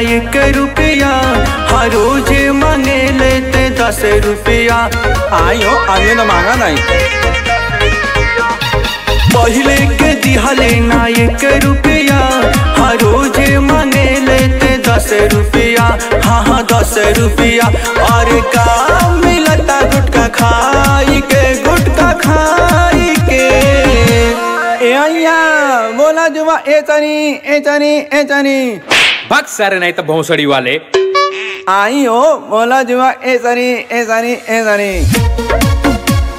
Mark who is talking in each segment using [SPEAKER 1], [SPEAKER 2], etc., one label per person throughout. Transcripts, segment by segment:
[SPEAKER 1] एक रुपया हर रोज मांगे लेते दस रुपया
[SPEAKER 2] आई हो आगे ना मांगा नहीं
[SPEAKER 1] पहले के दिहले ना एक रुपया हर रोज मांगे लेते दस रुपया हाँ हाँ दस रुपया और का मिलता गुटका खाई के गुटका खाई के
[SPEAKER 2] ए अय्या बोला जुबा ए चनी ए चनी ए चनी
[SPEAKER 3] भाग सारे नाही तर भोसडी वाले
[SPEAKER 2] आई हो बोला जुबा ए चनी ए चनी ए चनी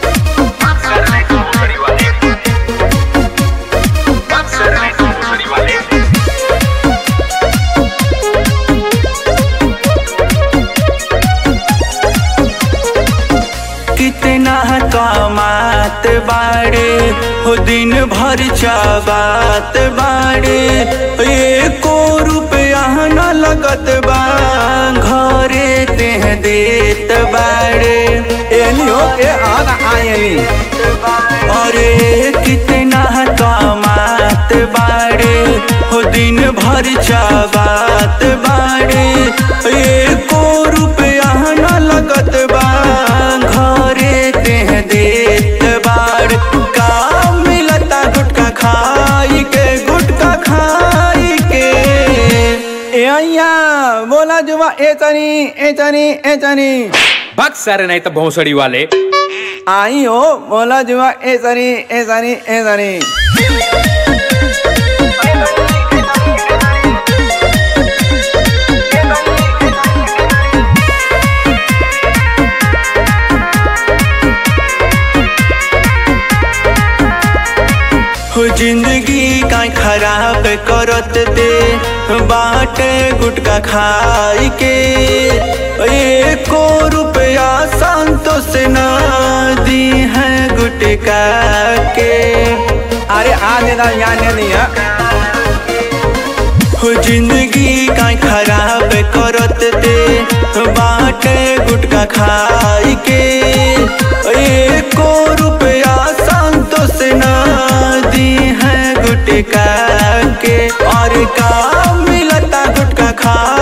[SPEAKER 1] कितना कमात बाड़े हो दिन भर चाबात बाड़े एको रुपया न लगत बा घरे तेह देत बाड़े
[SPEAKER 2] एली हो ए आदा आई एली
[SPEAKER 1] अरे कितना कमात बाड़े हो दिन भर चाबात बाड़े एको रुपया न लगत बा घरे तेह देत बाड़ का मिलता गुटका खाई के गुटका खाई के
[SPEAKER 2] ए अय्या बोला जुबा ए चनी ए चनी ए चनी
[SPEAKER 3] भाग सारे नाही तर भोसडी वाले
[SPEAKER 2] आई हो बोला जुबा ए चनी ए चनी ए चनी
[SPEAKER 1] हो जिंदगी का खराब करत दे बाटे गुटका खाई के एको रुपया संतोष ना दी है गुटका के
[SPEAKER 2] अरे आने ना याने नहीं है
[SPEAKER 1] हो जिंदगी का खराब करत दे बाटे गुटका खाई के एको रुपया संतोष ना दी है गुटका के और का मिलता गुटका खा